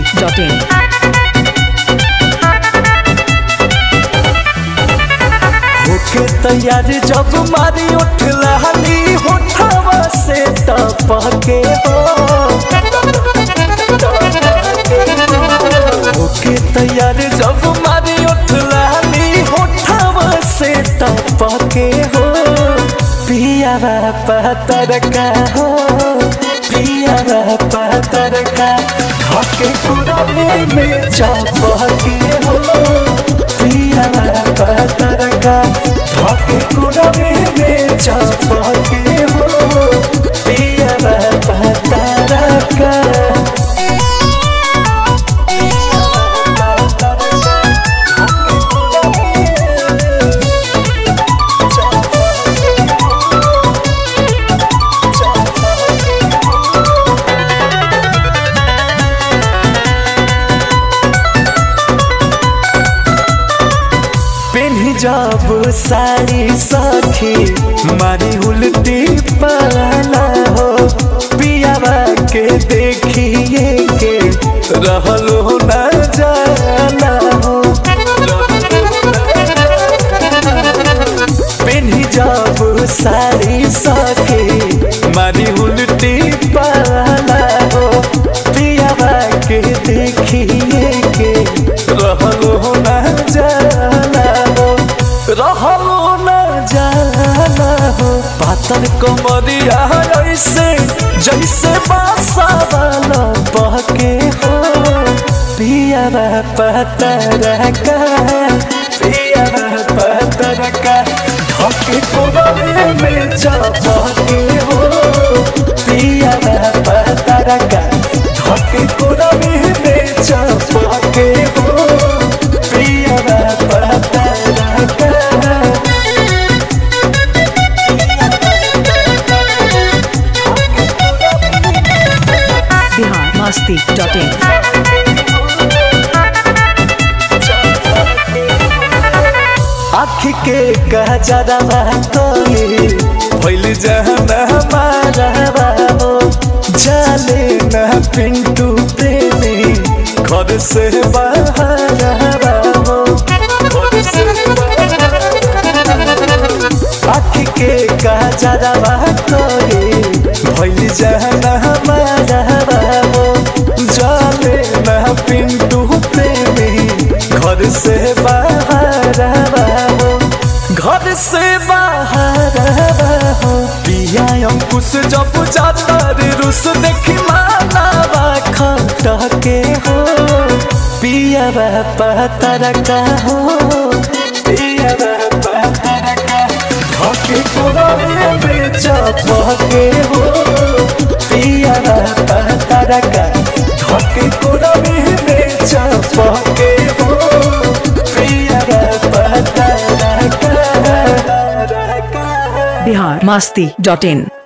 masti.in. होके तैयार जब मारी उठ लहली होठवा से टपके हो होके तैयार जब मारी उठ लहली होठवा से टपके हो पिया पतर का हो पिया पतर का हके कुरमे में चपके हो पिया पतर का हके कुरमे में चपके हो पिया पतर का पेन्ही जब साड़ी सखी मारी उल्टी पाला हो पियावा के देखिए के रहल हो न जाला हो पेन्ही जब साड़ी सखी मारी उल्टी पाला हो पियावा के देखिए के रहल हो न जाला हो रहल न जाला हो पातर कमरिया ऐसे जैसे बासा वाला बहके हो पिया पतर का पिया पतर का ढके कोबरे में चपके हो पिया पतर का ढके कोबरे में चपके हो पिया पतर का Bihar masti.in. आँख के गजरवा तोली भइल जहन हमारा हो जाले न पिंटू प्रेमी घर से बाहर हो आँख के गजरवा तोली भइल जहन हमारा हो जाले न पिंटू प्रेमी घर से बाहर हो घर से बाहर हो पिया अंकुश जब जाता रे रुस देखी मानावा खटके हो पिया पतर का हो पिया पतर का धके कोरे में चपके हो पिया पतर का धके कोरे में चपके हो पिया पतर का Bihar masti.in.